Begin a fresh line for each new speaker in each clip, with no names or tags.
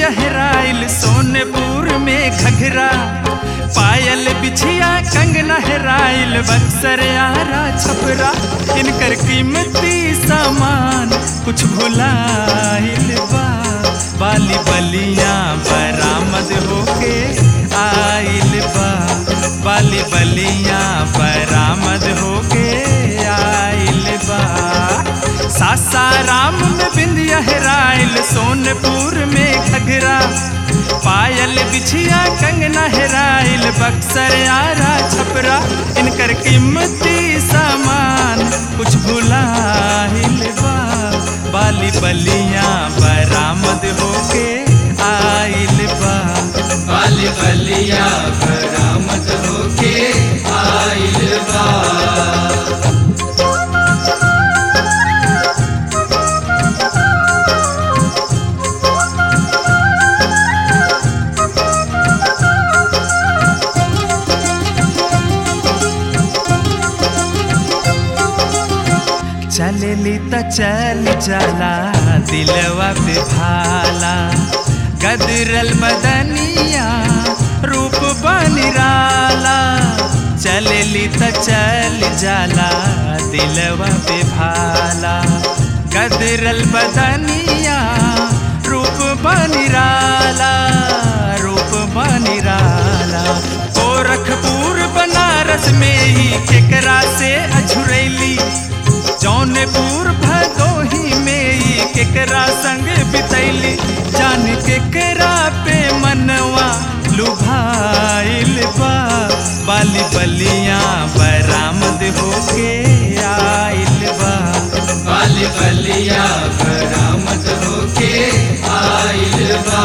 बिंदिया हेराइल सोनपुर में घघरा पायल बिछिया कंगना हेराइल बक्सर आरा छपरा इनकर कीमती सामान कुछ भुलाइल बा बाली बलिया बरामद होके आइल बा बाली बलिया बरामद होके आइल बा सासाराम में बिंदिया हेराइल सोनपुर में घघरा पायल बिछिया कंगना हेराइल बक्सर आरा छपरा इनकर कीमती सामान कुछ भुलाइल बा बाली बलिया बरामद होके आइल बा
बाली बलिया बरामद होके आइल बा
चलली त चल चला दिलवा पे भाला गदरल बदनिया रूप बनिराला चलली त चल जाला दिलवा पे भाला गदरल बदनिया रूप बनिराला रूप बनिराला गोरखपुर बनारस में ही केकरा से अझुरैली जौनपुर भदोही में ही केकरा संग बितैली जान केकरा पे मनवा लुभाइल बा बाली बलिया बरामद होके आइल बा
बाली बलिया बरामद होके आइल बा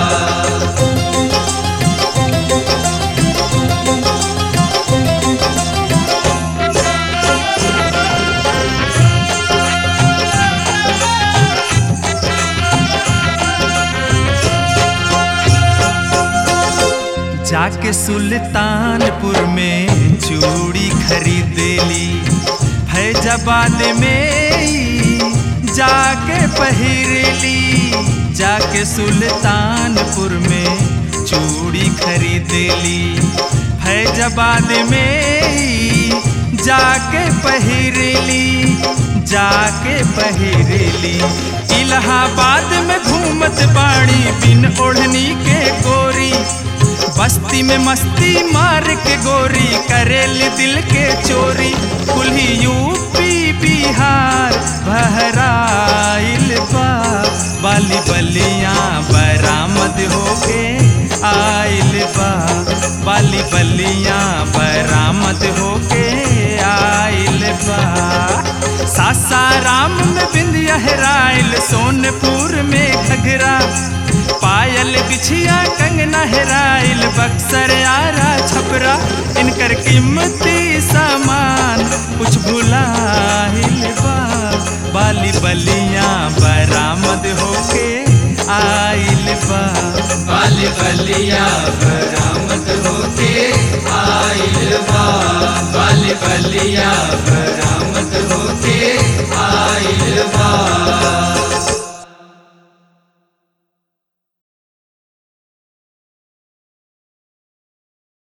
जाके सुल्तानपुर में चूड़ी खरीद ली फैजाबाद में ही जाके पहिर ली जाके सुल्तानपुर में चूड़ी खरीद ली फैजाबाद में ही जाके पहिर ली जाके पहिर ली इलाहाबाद में घूमत बाड़ी बिन ओढ़नी के गोरी बस्ती में मस्ती मार के गोरी करेल दिल के चोरी कुल्ही यूपी बिहार बहराइल बा बाली बलिया बरामद होके आइल बा बाली बलिया बरामद होके आइल बा सासाराम में बिंदिया हेराइल सोनपुर में घघरा पायल बिछिया कंगना हेराइल बक्सर आरा छपरा इनकर कीमती सामान कुछ भुलाइल बा बाली बलिया बरामद होके आइल बा
बाली बलिया बरामद होके आइल बा बाली बलिया बरामद होके आइल बा